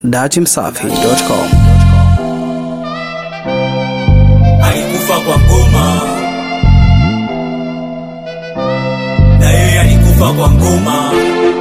datimsafi.com alikufa kwa ngoma na yeye alikufa kwa ngoma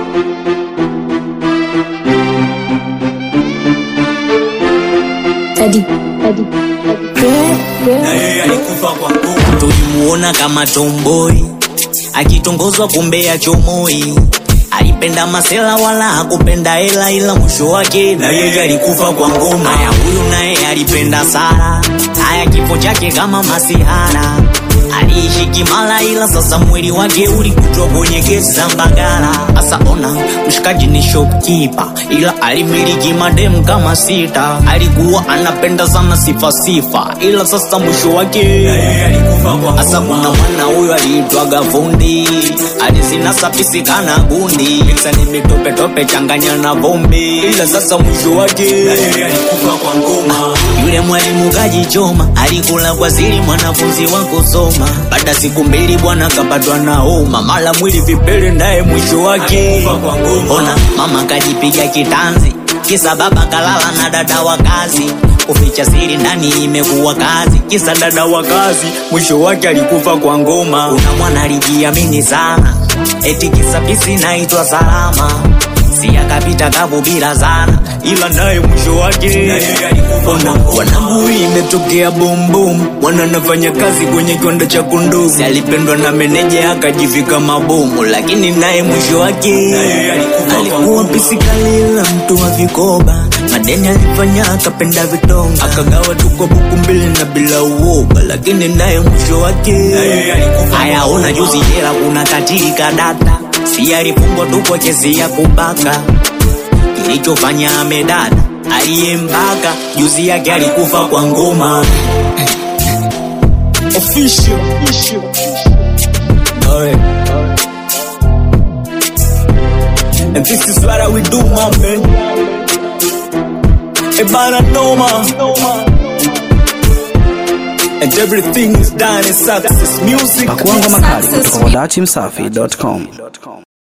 Eddie, Eddie, na yeye alikufa kwa ngoma tulimuona kama tomboi akitongozwa kumbe ya chomoi alipenda masela wala hakupenda hela ila mwisho wake na yeye alikufa kwa ngoma haya huyu naye alipenda sara haya kifo chake kama masihara aliishi kimala ila sasa mwili wake ulikutwa kwenye kesi za mbagala sasa ona mshikaji ni shopkeeper ila alimiliki mademu kama sita alikuwa anapenda sana sifa sifa ila sasa mwisho wake na yeye alikufa kwa Asa kuna ngoma mwana huyo aliitwaga fundi alizina sapisikana gundi miksa ni mitopetope changanya na vumbi ila sasa mwisho wake na yeye alikufa kwa ngoma yule mwalimu kajichoma alikula kwa siri mwanafunzi wa kusoma baada siku mbili bwana kapatwa na homa mala mwili vipele naye mwisho wake Alikufa kwa ngoma. ona mama kajipiga kitanzi kisa baba kalala na dada wa kazi kuficha siri ndani imekuwa kazi kisa dada wa kazi mwisho wake alikufa kwa ngoma kuna mwana alijiamini sana eti kisa pisi naitwa salama si akapita kavu bila zana ila naye mwisho wake na yeye alikufa Ona, kwa ngoma wanangu imetokea bombom mwana anafanya kazi kwenye kiwanda cha kunduzi alipendwa na meneja akajivika mabomu lakini naye mwisho wake yeye alikufa kwa alikuwa ngoma. pisikali mtu wa vikoba madeni alifanya akapenda vitonga akagawa tu kwa buku mbili na bila uoga lakini naye mwisho wake yeye alikufa kwa haya ona ngoma. juzi jela kuna katika data si alifungwa tu kwa kesi ya kubaka kilichofanya amedada aliyembaka juzi yake alikufa kwa ngoma official Alright. And this is what we do, my man. Ebana Noma. And everything is done in success music. pakuangwa makali kutoka kwa datimsafi.com